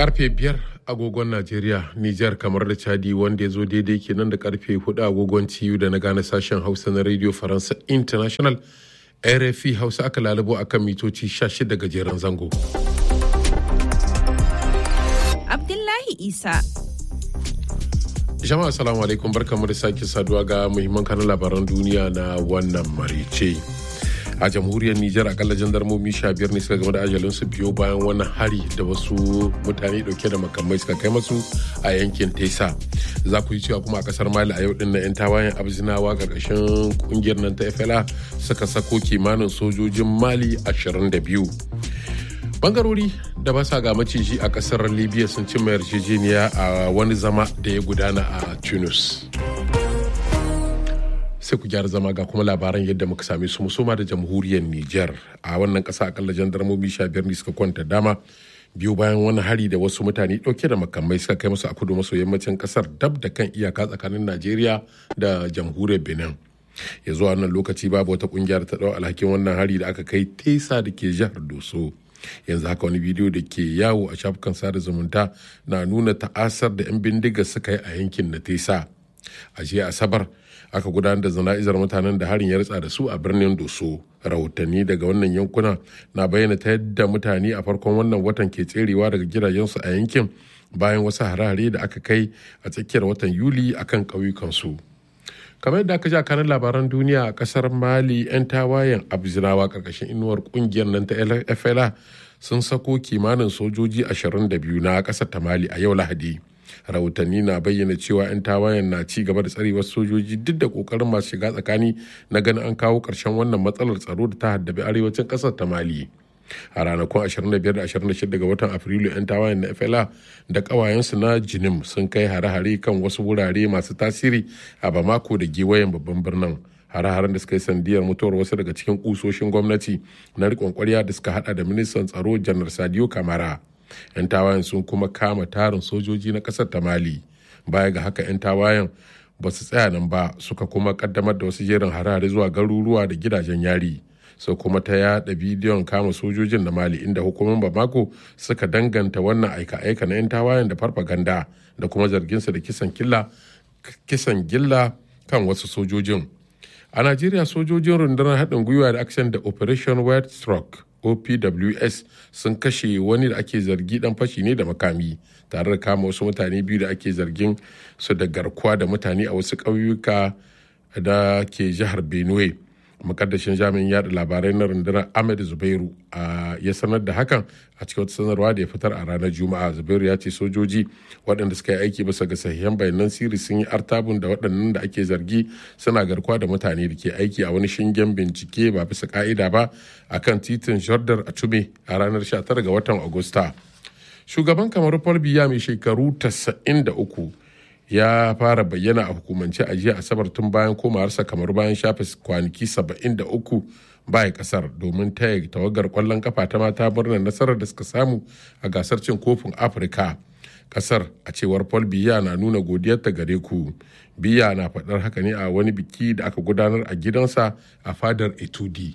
karfe biyar agogon najeriya nijar kamar da chadi wanda ya zo daidai kenan da karfe hudu agogon ciyu da na gane sashen hausa na radio faransa international rfi hausa aka lalubo akan mitoci 16 gajeren zango abdullahi isa jama'a assalamu alaikum barkamu da sake saduwa ga muhimman kanan labaran duniya na wannan marice a jamhuriyar Nijar akalla jandarmomi sha biyar ne suka game da ajalin su biyo bayan wani hari da wasu mutane dauke da makamai suka kai masu a yankin Tesa. Za ku yi cewa kuma a kasar Mali a yau din na 'yan tawayen abzinawa karkashin kungiyar nan ta FLA suka sako kimanin sojojin Mali 22. bangarori da ba sa ga maciji a kasar libya sun cimma yarjejeniya a wani zama da ya gudana a tunis sai ku gyara zama ga kuma labaran yadda muka same su musoma da jamhuriyar Nijar a wannan kasa akalla jandarmomi sha biyar ne suka kwanta dama biyu bayan wani hari da wasu mutane dauke da makamai suka kai musu a kudu maso yammacin kasar dab da kan iyaka tsakanin Najeriya da jamhuriyar Benin. ya zuwa wannan lokaci babu wata kungiyar ta dau alhakin wannan hari da aka kai tesa da ke jihar Doso. yanzu haka wani bidiyo da ke yawo a shafukan sada zumunta na nuna ta'asar da 'yan bindiga suka yi a yankin na tesa a jiya asabar aka gudanar da zana'izar mutanen da harin ya ritsa da su a birnin doso rahotanni daga wannan yankuna na bayyana ta yadda mutane a farkon wannan watan ke tserewa daga gidajensu a yankin bayan wasu harare da aka kai a tsakiyar watan yuli akan ƙauyukansu kamar yadda aka ji a kanan labaran duniya a kasar mali 'yan tawayen abzinawa karkashin inuwar kungiyar nan ta fla sun sako kimanin sojoji 22 na kasar ta mali a yau lahadi rahotanni na bayyana cewa 'yan tawayen na ci gaba da tsarewar sojoji duk da kokarin masu shiga tsakani na ganin an kawo ƙarshen wannan matsalar tsaro da ta haddabi arewacin ƙasar ta mali a ranakun 25 da 26 ga watan afrilu 'yan tawayen na fla da ƙawayensu na jinim sun kai hare-hare kan wasu wurare masu tasiri a bamako da giwayen babban birnin hare-haren da suka yi sandiyar mutuwar wasu daga cikin kusoshin gwamnati na riƙon ƙwarya da suka hada da ministan tsaro janar sadio kamara 'yan tawayen sun kuma kama tarin sojoji na kasar ta mali baya ga haka 'yan tawayen ba su tsaya nan ba suka kuma kaddamar da wasu jerin harare zuwa garuruwa da gidajen yari sau kuma ta yada bidiyon kama sojojin na mali inda hukumar bamako suka danganta wannan aika-aika na 'yan tawayen da farfaganda da kuma zarginsa da kisan kisan gilla kan wasu sojojin a najeriya sojojin rundunar haɗin gwiwa da action da operation white stroke opws sun kashe wani da ake zargi dan fashi ne da makami tare da kama wasu mutane biyu da ake zargin su da garkuwa da mutane a wasu ƙauyuka da ke jihar benue makaddashin jami'in yada labarai na rundunar ahmed zubairu ya sanar da hakan a cikin wata sanarwa da ya fitar a ranar juma'a zubairu ya ce sojoji waɗanda suka yi aiki bisa ga sahihan bayanan sirri sun yi artabun da waɗannan da ake zargi suna garkuwa da mutane da ke aiki a wani shingen bincike ba bisa ka'ida ba a kan titin jordar a tume a ranar 19 ga watan agusta shugaban kamar paul biya mai shekaru 93 ya fara bayyana a hukumance a jiya asabar tun bayan komawarsa kamar bayan shafe kwanaki 73 baya kasar domin taya tawagar kwallon kafa ta mata murnar nasarar da suka samu a gasar cin kofin afirka kasar a cewar paul biya na nuna godiyarta gare ku biya na faɗar haka ne a wani biki da aka gudanar a gidansa a fadar etudi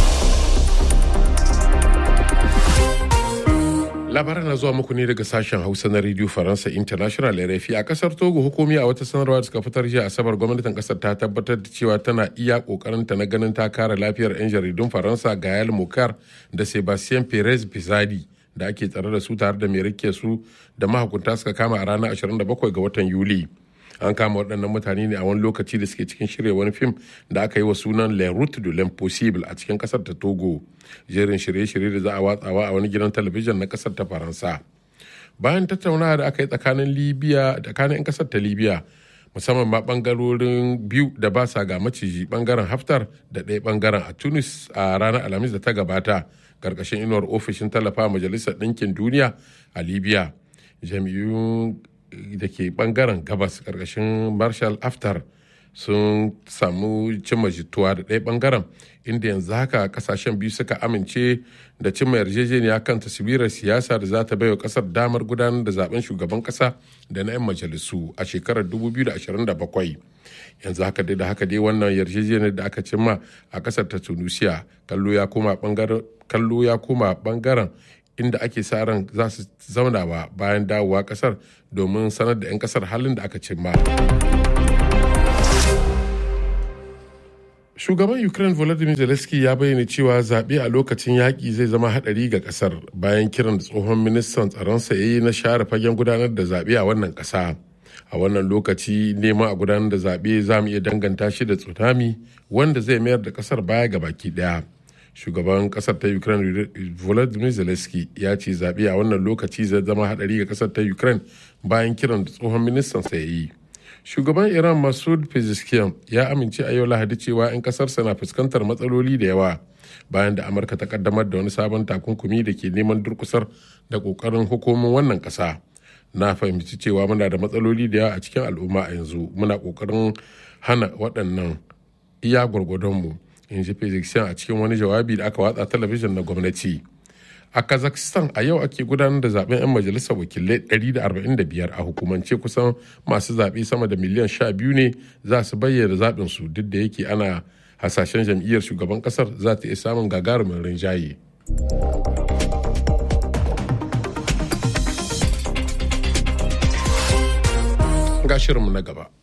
labaran na zuwa muku ne daga sashen hausa na radio faransa international rfi a kasar togo hukumi a wata sanarwa da suka fitar jiya asabar gwamnatin kasar ta tabbatar da cewa tana iya kokarinta na ganin ta kare lafiyar 'yan jaridun faransa gael mokar da sebastien perez pizadi da ake tsare da su tare da mai rike su da mahukunta suka kama a ranar 27 ga watan yuli an kama waɗannan mutane ne a wani lokaci da suke cikin shirya wani fim da aka yi wa sunan le route de l'impossible a cikin kasar ta togo jerin shirye-shirye da za a watsawa a wani gidan talabijin na kasar ta faransa bayan tattaunawa da aka yi tsakanin libya tsakanin 'yan kasar ta libya musamman ma bangarorin biyu da ba sa ga maciji bangaren haftar da ɗaya bangaren a tunis a ranar alhamis da ta gabata karkashin inuwar ofishin tallafa majalisar ɗinkin duniya a libya jami'un da ke bangaren gabas karkashin marshal aftar sun samu cimma jituwa da ɗaya bangaren inda yanzu haka kasashen biyu suka amince da cimma yarjejeniya kan taswirar siyasa da za ta baiwa kasar damar gudanar da zaben shugaban kasa da na 'yan majalisu a shekarar 2027 yanzu haka dai da haka dai wannan yarjejeniyar da aka cimma a kasar ta tunisia kallo ya koma bangaren inda ake sa ran za su zauna ba bayan dawowa kasar domin sanar da 'yan kasar halin da aka cimma. shugaban ukraine volodymyr zelensky ya bayyana cewa zaɓe a lokacin yaƙi zai zama haɗari ga ƙasar bayan kiran da tsohon ministan tsaronsa ya yi na share fagen gudanar da zaɓe a wannan ƙasa a wannan lokaci neman a gudanar da zaɓe za mu iya danganta shi da tsunami wanda zai mayar da ƙasar baya ga baki ɗaya shugaban ƙasar ta ukraine volodymyr zelensky ya ce zaɓe a wannan lokaci zai zama haɗari ga ƙasar ta ukraine bayan kiran da tsohon ministan sa ya yi shugaban iran masud pezeshkian ya amince a yau lahadi cewa 'yan kasarsa na fuskantar matsaloli da yawa bayan da amurka ta kaddamar da wani sabon takunkumi da ke neman durkusar da kokarin hukumin wannan kasa na fahimci cewa muna da matsaloli da yawa a cikin al'umma a yanzu muna kokarin hana waɗannan iya gwargwadonmu in ji pezeshkian a cikin wani jawabi da aka watsa talabijin na gwamnati a kazakhstan a yau ake gudanar da zaben 'yan majalisar wakilai 145 a hukumance kusan masu zaɓe sama da miliyan 12 ne za su bayyana zaɓin su duk da yake ana hasashen jam'iyyar shugaban kasar za ta iya samun gagarumin rinjaye. ga shirinmu na gaba